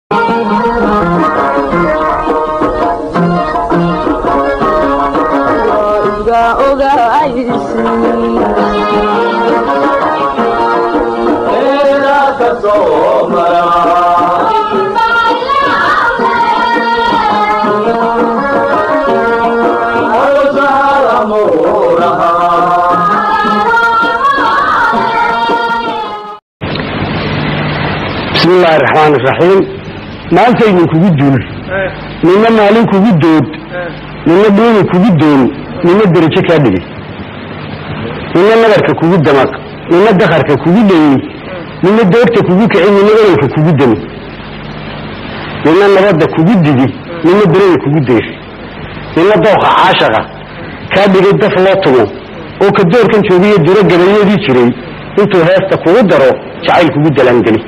bismi illaahi raxmaan iraxiim maantaynin kugu dul nina maalin kugu dood nina dhuuni kugu doon nina derajo kaa dhigay nina nabarka kugu damaq nina dakarka kugu dhayey nina doorta kugu kici nina ololka kugu dami nina nabadda kugu digi nina berada kugu dayri nina dooqa caashaqa kaa dhigay daf loo tumo oo ka doorkan joogiyo diro gabayadii jiray intuu heesta kugu daro jacayl kugu dalaangeli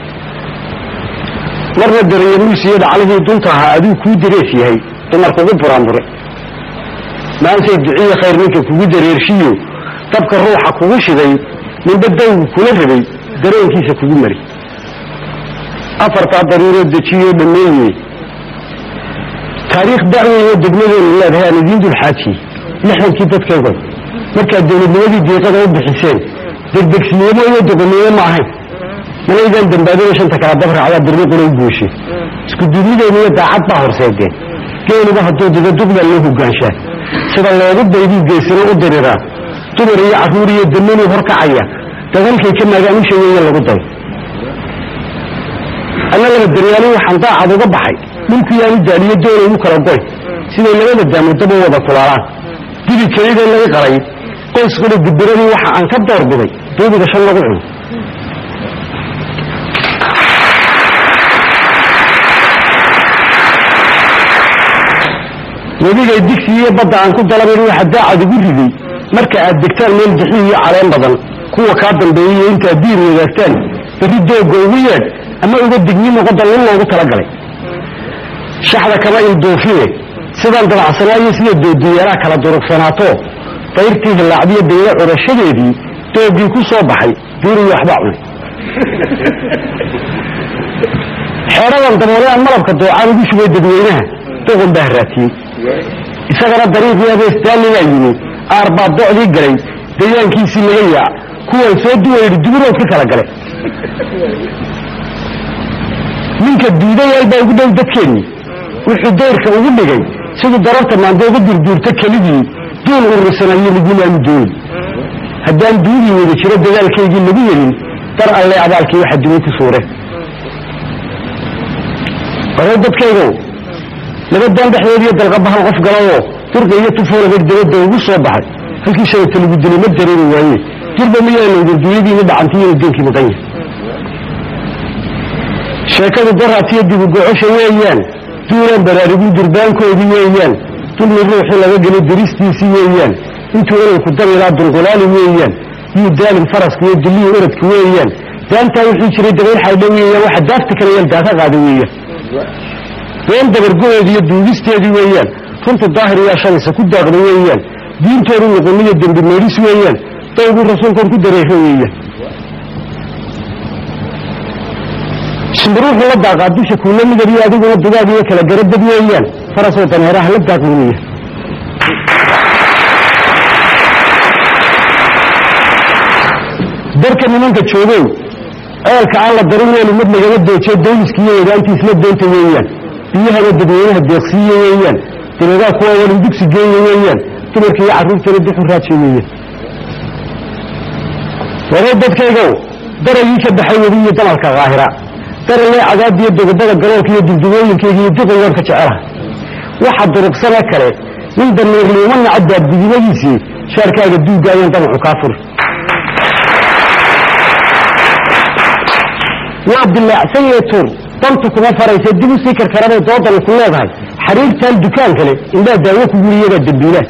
marna daranyamuusiyo dhaclihii dunta ahaa aduu kuu darees yahay dumar kugu buraanbure maantay duciye khayr ninka kugu dareershiyo dabka ruuxa kugu shiday ninba dawgu kula rabay dareenkiisa kugu mari afartaa daruuroo dejiyoo dhammeeye taariikh dacweyo degmadeenu leedahay aan idiin dulxaajiye lixdankii dadkaygo markaad dowladnimadii deeqada u bixiseen degdegsinimo iyo doqonnimo ma ahayn malaydaan dambaadada shanta kala dabraacdaa birniquna u gooshe isku duubnideenu iyo daacad baa horseedeen geeliba hadduu dido duqbaa loo hogaanshaa sida loogu dayduu geesino u diriraa dumar iyo carruur iyo damanuu horkacaya dagalkay ka maagaamusha weeye lagu day alla laba daryaali waxaan daacad uga baxay dhulkuyaanu daaliyo doonay u kala goy siday labada daamuddaba wada kulaalaan dibi kelidee laga qalay qoyskuna dibiradii waxa aan ka doorbiday duubiga shan lagu cuno wedigay digsi iyo badda aan ku dalabayn waxa daacad ugu riday marka aad degtaan meel bixi iyo caleen badan kuwa kaa dambeeyaiyo intaad diir wadaagtaan berri doogga ugu yeedh ama uga digni noqoda lin loogu talagalay shaxda kama ilduufine sidaan dabacsanaayo sida doodiyeeraha kala durugsanaato dayrtii hillaacdiyo daylo curashadeedii doogii ku soo baxay diiriyo waxbaa cunay xeedhadan daboole aan malabka doocaan ugu shubay dadweynaha doqon baa haraatiyey isagana dariiqii abeestaaligaa yimi aar baa docdii galay dayaankiisii laga yaac kuwaan soo duwayidhi duburood ka kala gale ninka duudayaal baa ugu dhow dadkeennii wuxuu dayrka ugu dhigay siduu dararta maanta uga durduurta kelidii duul urursanayo lagumaanu dooni haddaan duudii wada jiro dadaalkaygii lagu yelin dar alle abaalkii waxa duni ku suure baroo dadkaygow labadaan dhexdoodiiyo dalqabahal qof galayoo durqa iyo tufoolabay dabadda ugu soo baxay halkii shalata lagu dilay ma dareeri waaye durba miyaana udurduyadiina dhacantiyina deenkii maqan yahay sheekadu daraasiyo dibugocosha weeyaan duulaan baraariguu durbaankoodii weeyaan dulmi ruuxii laga gelay daristiisii weeyaan intuu ololku dabilaa dulqulaali weeyaan yuu daalin faraska iyo dillihii oradka weeyaan daantaa wuxuu jiray dabayl xaydha weeyaan waxa daafta kale yeel daaka qaada weeyaan been dabargo-eedi iyo duugisteedii weeyaan runtu daahir yaa shalaysa ku daaqda weeyaan diintoodu noqoniyo dembi meedhis weeyaan dawguu rasuulkan ku dareero weeyaan shimbiruuxu la daaqaa dusha kuula midab iyo adiguna dugaag iyo kala garabad weeyaan farasoo daneeraha la daaq weeyaan darka nimanka joogow ceelka aan la darin weeli mid lagama doojiyo dawliskiiyo wadaantiisla doonta weeyaan biyahana dadweynaha deeqsiiye weeyaan diradaa kuwa walin dugsi geeye weeyaan dumarka iyo carruurtana duxu raaje weeyaan waree dadkaygow daragii ka baxay webi iyo damalka kaahira daralee cadaadiyo dogobada galoolka iyo dugdugooyinkayga iyo duqayaan ka jecelaha waxa durugsana kale nin damiirliimo naca daabdigimadiisii shaarkaaga duuggaayaan damacu kaa furi waa dilaacsan yee tuur dantu kuma faraysa dib u sii karkarabay doodani ku leedahay xariirtan dukaan kale indhaa daawo kugu iyagaa dambiilaan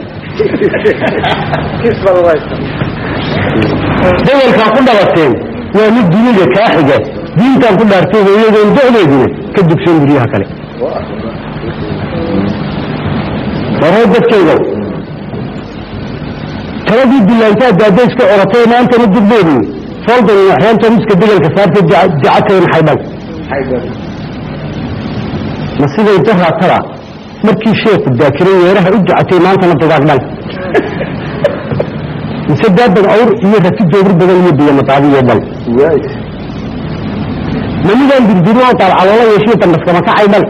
dagalkaa ku dhabateen waa mid dunida kaa xiga diintaan ku dhaartay hooyadoon docdeeduna ka dugsan guryaha kale waroo dadkaygow taladii dilaantaa daadayska coratay maantana dugdeedii fooldan waxyaanta miska degalka saartay dicatayn xaydhan ma siday daraatada markii sheeku daakiray weeraha u ducatay maantana dugaag dhal mise daaban awr iyo rati doobir badan iyo biyo mataadiyo dhal ma midaan dirdiri oo daalcadoola yeeshiyo dambaskama kacay dhal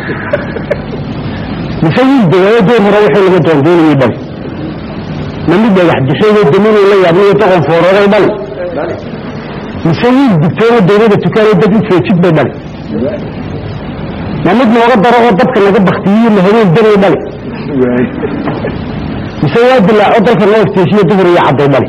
mise wiil dawaayo door hore waxay laga doondoonayay dhal ma mid dhagax dixeeyo daminuu la yaabnayo doqon foorooday dhal mise wiil digtoono dawlada tukaanay dad u feejid bay dhal ma mid nooga daro oo dadka naga baktiyiyo la habeen danay dhal mise waa dilaaco dalka noo ifteeshiyo duhur iyo cadday dhal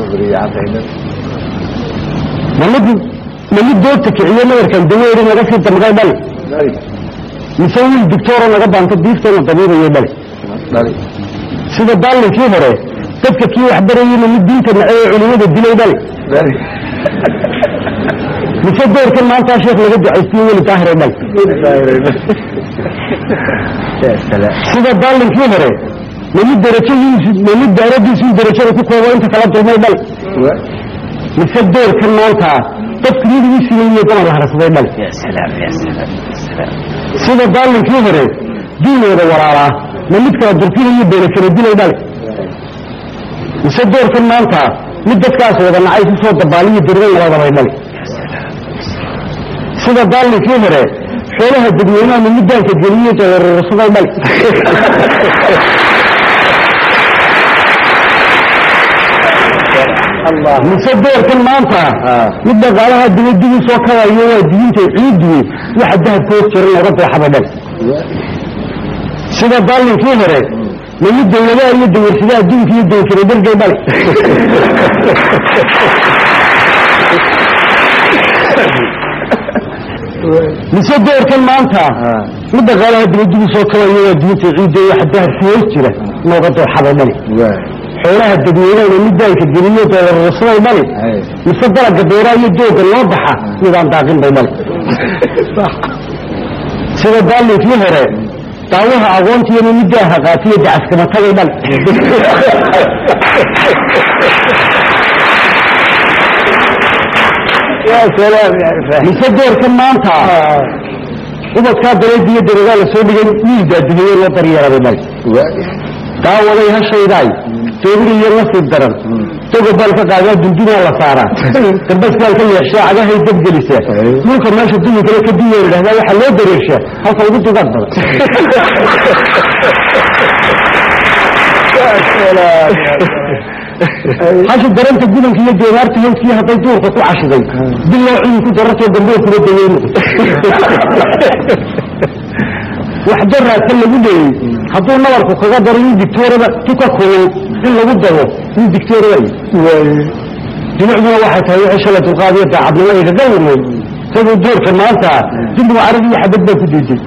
ma mid ma mid doogta kiciyo nabarkan daweeri naga sii damqay dhal mise wiil digtooro naga baanto diiftayna dabiibayo dhal sida daalinkii hore dadka kii wax barayeyna mid diinta nacay ee culimada dilay dhal mise doorkan maantaa sheekh laga ducaystiyo weli daahire dhal sida daalinkii hore ma mid darajadiisu ma mid daaradiisu darajada ku koobo inta kala dulmay dhal mise doorkan maanta dadku midigii siiyey damar la harsaday dhal sida daalinkii hore diinooda walaalaa ma mid kala durkinayo beena kala dilay dhal mise doorkan maanta mid dadkaas wada nacay ku soo dabaaliyo dirgan labadabay dhal sida daalinkii hore xoolaha dadweynaha ma middaanka geliyo dawararsaday dhal mise doorkan maanta mid dhaqaalaha dibadigu soo kabayo waa diinta ciidiye waxa dahabka hoos jiran looga dooxaba dhal sida daalinkii hore ma mid dawladaha iyo dawarsadaha adduunka iyo dawkira dhargay dhal mise doorkan maanta mid dhaqaalaha dibadigu soo kabayo waa diinta ciidiye waxa dahabka hoos jira looga dooxaba dhal xoolaha dadweynahana middaanka geliyo doorarsaday dhali mise dalaga beeraha iyo dooga loo baxa midaan daaqin bay dhali sida daalinkii hore daawaha aqoontiyana middaaha qaatiyo dacaskama tagay dhali mise doorkan maanta ubadkaa daleediyo daragaa la soo dhigay wiil daadiheeye loo daryeelabay dhali daawaday hashaydaay toobiriyo nasiib daran togo baan ka qaadaa dundunaa la saaraa dambasbaan ka yeeshaa cagahay dabgelisa dhulka meesha duwi kale ka duwa idhahdaa waxaa loo dareershaa halka ugu dugaad badan hasha daranta gudanka iyo doonaarta hawskii hadday duurka ku cashiday biloo cidi ku darartoo dambee kula dayeeni wax daraadka lagu leeyey hadduu nabarku kaga daro in dictoorada tuka kulul in lagu daro in dictoora dinucduna waxay tahay wixii shala dulqaadiyo daacadnimo igaga lumay isagoo doorka maanta dulligu carab iyo xabad baa ku diiday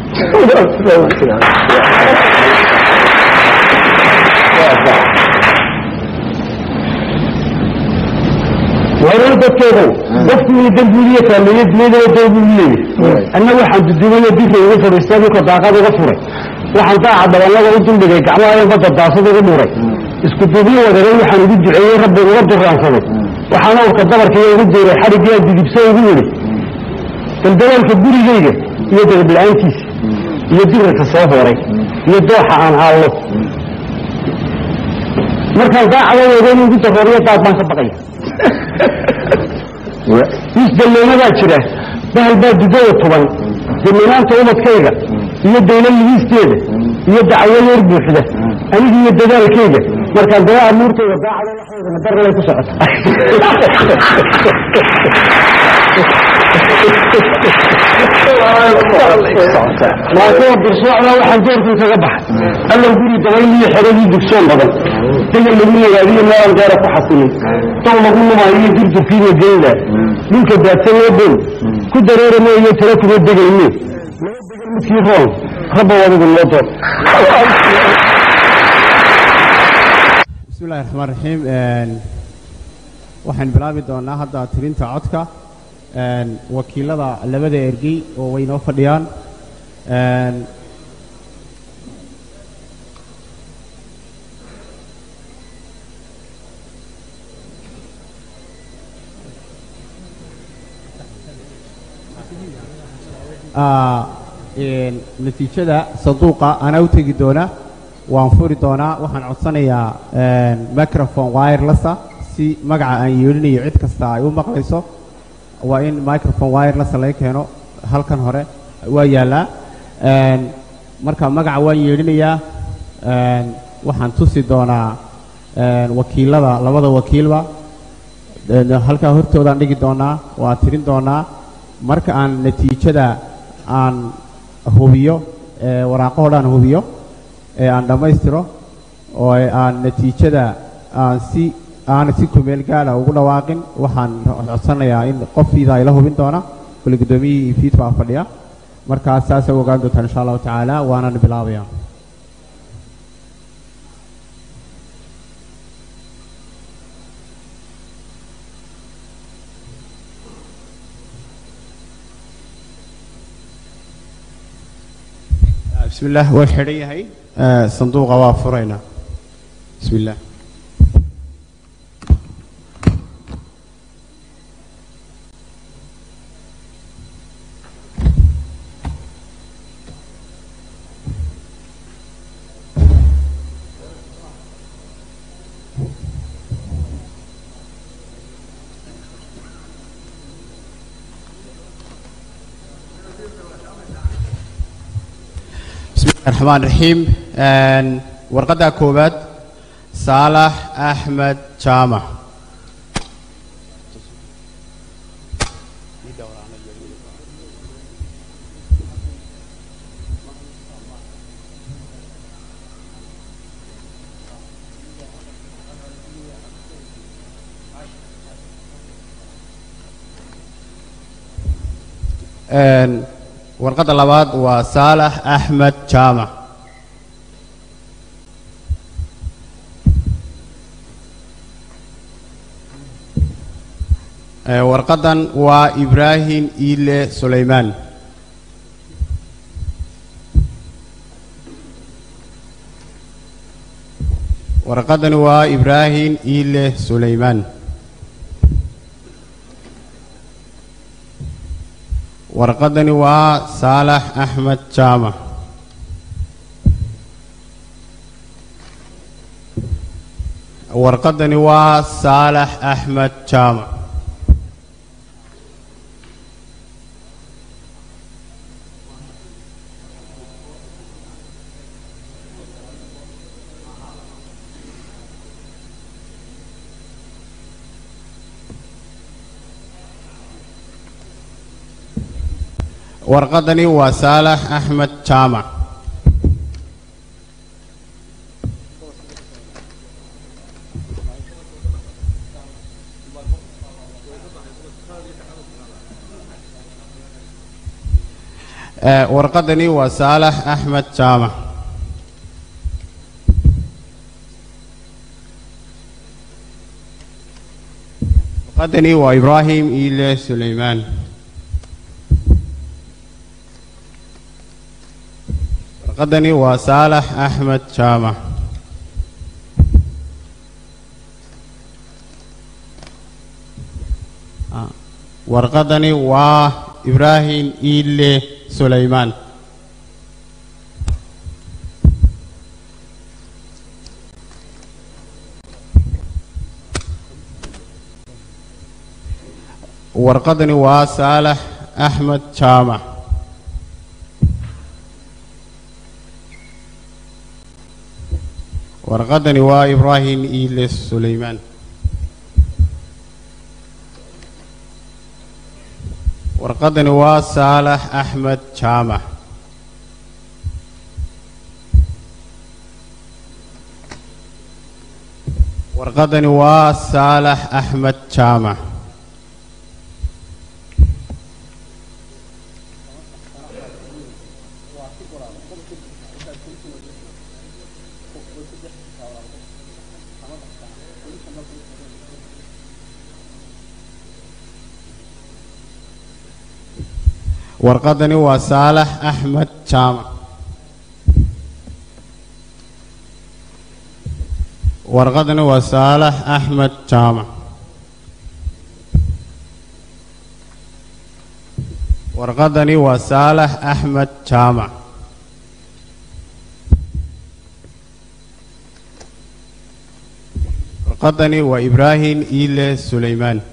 warar dadkeedu qofku iyo dambuuliye faameeye dunyadana doobuu leeyahy anna waxaan dudumayo dika uga fadhiistay dhulka daaqad uga furay waxaan daaca dabanada u duldhigay gacmaha badda daasad ugu dhuuray isku duubyo wadaray waxaan ugu duceeyey rabbi uga duraansaday waxaan awrka dabarkaiyo ugu duuray xadhigyaa didibso ugu yidhi daldalaalka gurigayga iyo dagabla-aantiisa iyo dirarka soo hooray iyo dooxa aan haallo markaan daacada wada in ugu darooriyo daad baan ka baqaya misdalleynadaa jira bahal baa dudada tuban daminaanta ubadkayga iyo dawla ligiisteeda iyo dacwo yeer buuxda aniga iyo dadaalkayga markaan daba amuurtayda daacada laxeedana daralay ku socota maantoo birsocda waxaan doorkii kaga baxay allow guri dabayliyo xeradii dugsoon badan dagal lagu nagaadiyo meelaan gaara ku xasilin dow lagu lumaayo durdurkiina geyda dhulka daadsanee bow ku dareerame iyo tala kuma degayne laba degal midkii roon rabba adigu loo door bismillahi raxmaan raxiim waxaan bilaabi doonaa hadda tirinta codka wakiilada labada ergey oo way noo fadhiyaan een, natiijada sanduuqa anaa u tegi doona waan furi doonaa waxaan codsanayaa een, microphone wirelessa si magaca aan yeelinayo cid kasta ay u maqlayso waa in microphone wirelessa laga keeno halkan hore waa yaallaa Een, marka magaca waan yeelinayaa een, waxaan tusi doonaa een, wakiilada labada wakiilba Een, halkaa hortoodaan dhigi doonaa waa tirin doonaa marka aan natiijada aan hubiyo ee waraaqahoo dhan hubiyo ee aan dhammaystiro oo aan natiijada aan si aan si kumeel gaala ugu dhawaaqin waxaan codsanayaa in qofkiida ay la hubin doona kule guddoomiyihii iyo fiid baa fadhiya markaas saasay u ogaan doontaan insha allahu tacaala waanaan bilaabaya بسم الله waa xidhan yahay Eh, sanduuqa waa furaynaa بسم الله بسم الله الرحمن الرحيم Een, warqadda koowaad saalax axmed jaamac Een, warqadda labaad waa saalax axmed jaamac Ee, warqaddan waa ibraahim iile sulaymaan warqaddani waa ibraahim iile sulaymaan warqaddani waa saalax axmed jaamac warqaddani waa saalax axmed jaamac warqaddani waa saalax axmed jaamac Ee, warqaddani waa saalax axmed jaamac warqaddani waa ibraahim iile sulaymaan warqaddani waa saalax axmed jaamac Ah, warqaddani waa ibraahim iile sulaymaan warqaddani waa saalax axmed jaamac warqaddani waa ibraahim iile sulaymaan warqaddani waa saalax axmed jaamac warqaddani waa saalax axmed jaamac warqaddani waa saalax axmed jaamac warqaddani waa saalax axmed jaamac warqadani waa saalax axmed jaamac warqadani waa ibraahim iile sulaymaan